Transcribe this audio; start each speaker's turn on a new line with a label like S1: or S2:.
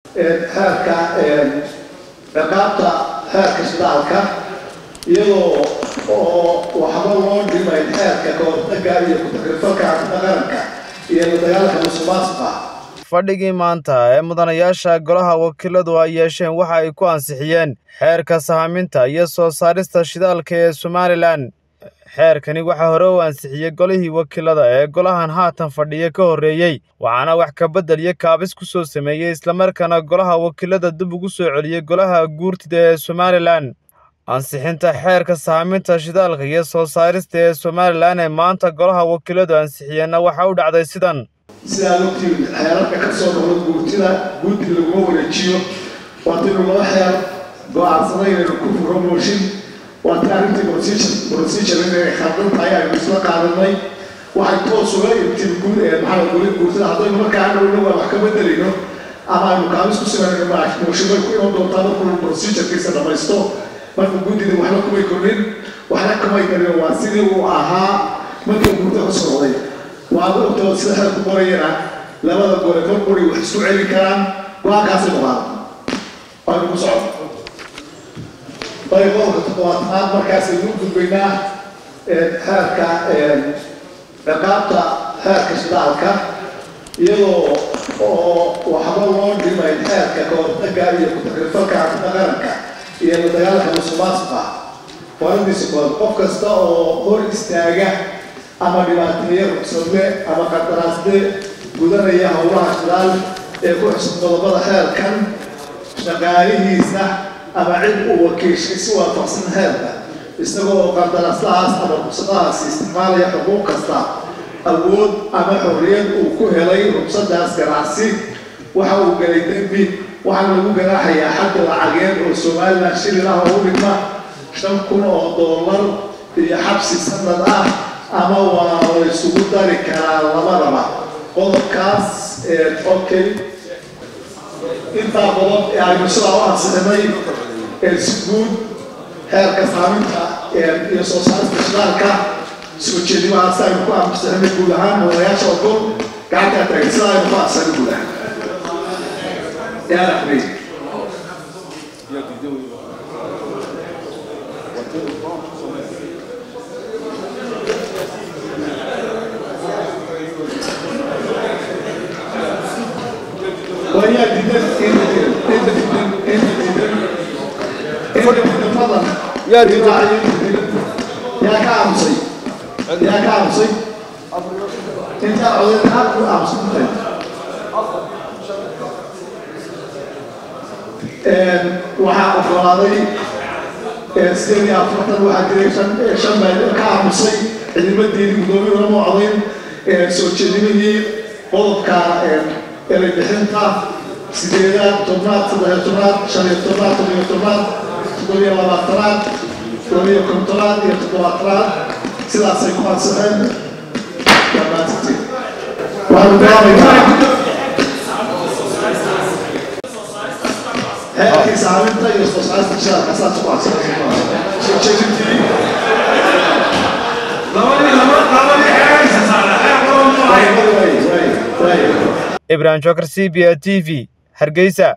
S1: xeerka ciqaabta xeerka shidaalka iyadoo oo waxba loo dhimay xeerka kahortaga iyo ku-takrifalka cuntada qaranka iyo la dagaalka musuqmaasuqa
S2: fadhigii maanta ee mudanayaasha golaha wakiiladu ay yeesheen waxa ay ku ansixiyeen xeerka sahaminta iyo soo saarista shidaalka ee somalilan xeerkani waxaa hore u ansixiyey golihii wakiilada ee golahan haatan fadhiya ka horreeyey waxaana wax ka beddel iyo kaabis ku soo sameeyey islamarkaana golaha wakiilada dib ugu soo celiyey golaha guurtida ee somalilan ansixinta xeerka sahaminta shidaalka iyo soo saarista ee somalilan ee maanta golaha wakiiladu ansixiyeenna waxa u dhacday sidan
S1: sidaad ogtiin xeerarka ka soo noqda guurtida guudi laguma wareejiyo waataynu laba xeer go-aansaday inaynu ku furo mooshin waata arrintii procedure inay khaldan tahay aynu isla qaadanay waxay toos uga ibtiin guud ee maxaa goli guurtida haddaynu markaa dhowna waa wax ka bedelayno ama aynu kaabis ku simanayno mooshin bay ku iman doontaa markuu procedurekiisa dhamaysto marka guddida waxba kumay kordhin waxna kumay karin waa sidii uu ahaa markii guurta ka soo noqday waad ogtoo sida xeerku qorayana labada gole mar quri wax isku celin karaan go-aankaasay noqdaan waanu ku socon bay qodobka toddobaatanaad markaasaynu gudbaynaa xeerka ciqaabta xeerka shidaalka iyadoo oo waxba loo dhimay xeerka kahortaga iyo ku-takrifalka cuntada qaranka iyo la dagaalka musuqmaasuqa warindiisa kooda qof kasta oo hor istaaga ama dhibaateeye ruqsadle ama qandaraasle gudanaya howlaha shidaal ee ku xusub qodobada xeerkan shaqaalihiisa ama cid uu wakiishay si waafaqsan xeerka isagoo oo qandaraaslahaas ama ruqsadahaasi isticmaalaya xuquuq kasta awood ama xorriyad uu ku helay ruqsadaas ganacsi waxa uu galay dembi waxaana lagu ganaaxayaa xagga lacageed oo somalilan shilin ah oo u dhigma shan kun oo doolar iyo xabsi sanad ah ama waa la isugu dari karaa labadaba qodobkaas okay intaa qodob ee aynu sidaa u ansixinay si guud xeerka saaminta iyo soo saarista shidaalka soo jeedimahaas aynu ku ansixinay guud ahaan mudanayaasha ogol gacantaa taagan sidaa aynu ku ansixinay guud ahaan yaa raxmay وهي جدا فضلا
S2: يا جدا
S1: يا كامسي يا كامسي انت عودت حق امس waxaa oggolaaday sideed iyo afartan waxaa jiray shan shan baa ka aamusay ciidamadeedii guddoomiye lama codayn soo jeedinihii qodobka eray bixinta sideedaad tobnaad saddexiyo tobnaad shan iyo tobnaad toddobiyo tobnaad toddobiyo labaatanaad toddobiyo kontonaad iyo toddobaatanaad sidaasay ku ansixeen dhammaantiin waxaanu bilaabaynaa heerkii saaminta iyo soo saarista shidaalka saas ku ansixeen soo jeedintii
S2: ibrahim jokar c b a t v hargeysa